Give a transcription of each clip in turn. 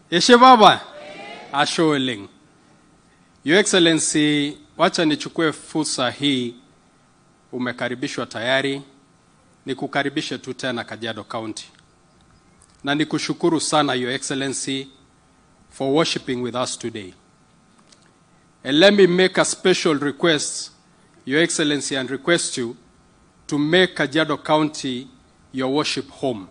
Eshe baba. Ashe oleng. Your Excellency, wacha nichukue fursa hii, umekaribishwa tayari, nikukaribishe tu tena Kajiado County, na nikushukuru sana Your Excellency for worshiping with us today. And let me make a special request, Your Excellency, and request you to make Kajiado County your worship home.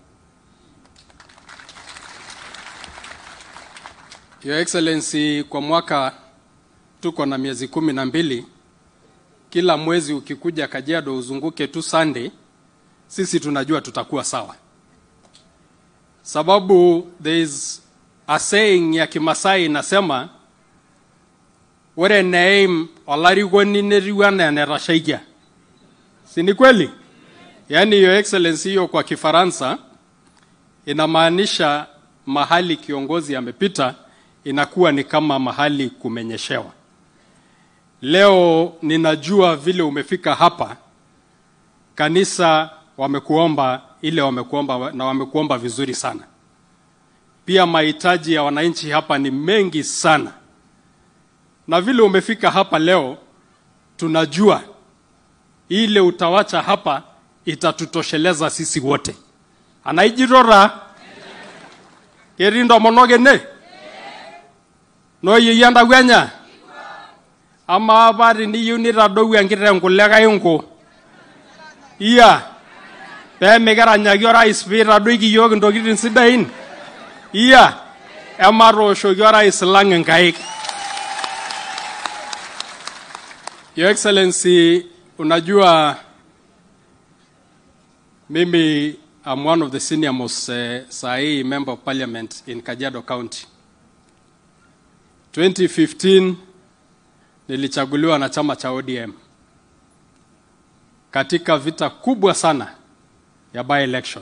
Your Excellency, kwa mwaka tuko na miezi kumi na mbili. Kila mwezi ukikuja Kajiado uzunguke tu Sunday, sisi tunajua tutakuwa sawa, sababu there is a saying ya Kimasai inasema ore neim olarikoni netiu anaa enetashaikia. Si ni kweli? Yaani Your Excellency, hiyo kwa Kifaransa inamaanisha mahali kiongozi amepita inakuwa ni kama mahali kumenyeshewa. Leo ninajua vile umefika hapa, kanisa wamekuomba ile wamekuomba na wamekuomba vizuri sana. Pia mahitaji ya wananchi hapa ni mengi sana, na vile umefika hapa leo, tunajua ile utawacha hapa itatutosheleza sisi wote. anaijirora ketii ntomonok ene nooyieyia ntawuenya amaa apa teniyieu nitadou enkiteng kule kainko iya pee mikiranyaki orais piitadoiki yiok intokitin sidain iya ematooshoki orais lang inkaik Your Excellency, unajua mimi I'm one of the senior most uh, sahi member of parliament in Kajiado County. 2015 nilichaguliwa na chama cha ODM katika vita kubwa sana ya by election.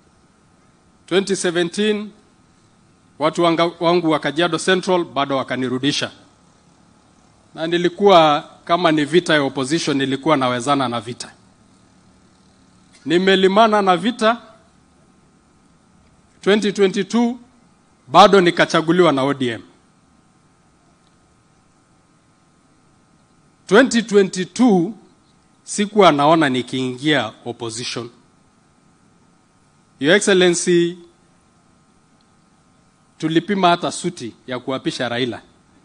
2017 watu wanga, wangu wa Kajiado Central bado wakanirudisha, na nilikuwa kama ni vita ya opposition, nilikuwa nawezana na vita nimelimana na vita 2022 bado nikachaguliwa na ODM 2022 sikuwa naona nikiingia opposition Your Excellency tulipima hata suti ya kuapisha Raila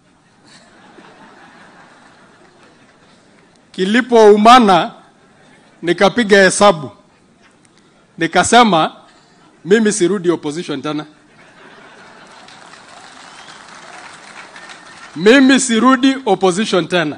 kilipoumana nikapiga hesabu nikasema mimi sirudi opposition tena, mimi sirudi opposition tena.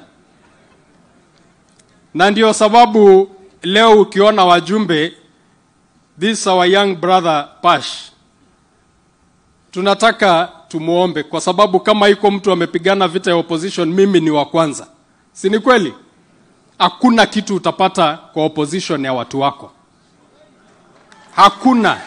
Na ndio sababu leo ukiona wajumbe, this our young brother Pash, tunataka tumuombe, kwa sababu kama iko mtu amepigana vita ya opposition, mimi ni wa kwanza, si ni kweli? Hakuna kitu utapata kwa opposition ya watu wako hakuna.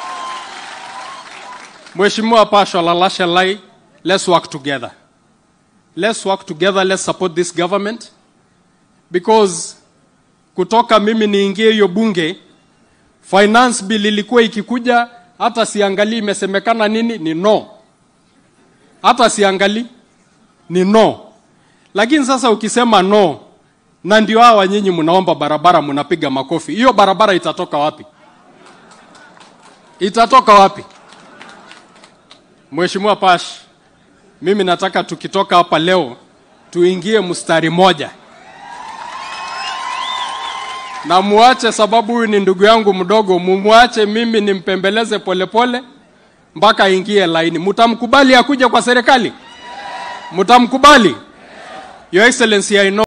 Mheshimiwa Pasha Lalasha Lai, let's work together. Let's work together, let's support this government because kutoka mimi niingie hiyo bunge, finance bill ilikuwa ikikuja, hata siangalii imesemekana nini, ni no, hata siangalii ni no. Lakini sasa ukisema no, na ndio hawa nyinyi mnaomba barabara, mnapiga makofi, hiyo barabara itatoka wapi? itatoka wapi? Mheshimiwa Pash, mimi nataka tukitoka hapa leo tuingie mstari moja na muache, sababu huyu ni ndugu yangu mdogo, mumwache mimi nimpembeleze polepole mpaka aingie laini. Mtamkubali akuje kwa serikali? Mtamkubali? Your Excellency, I know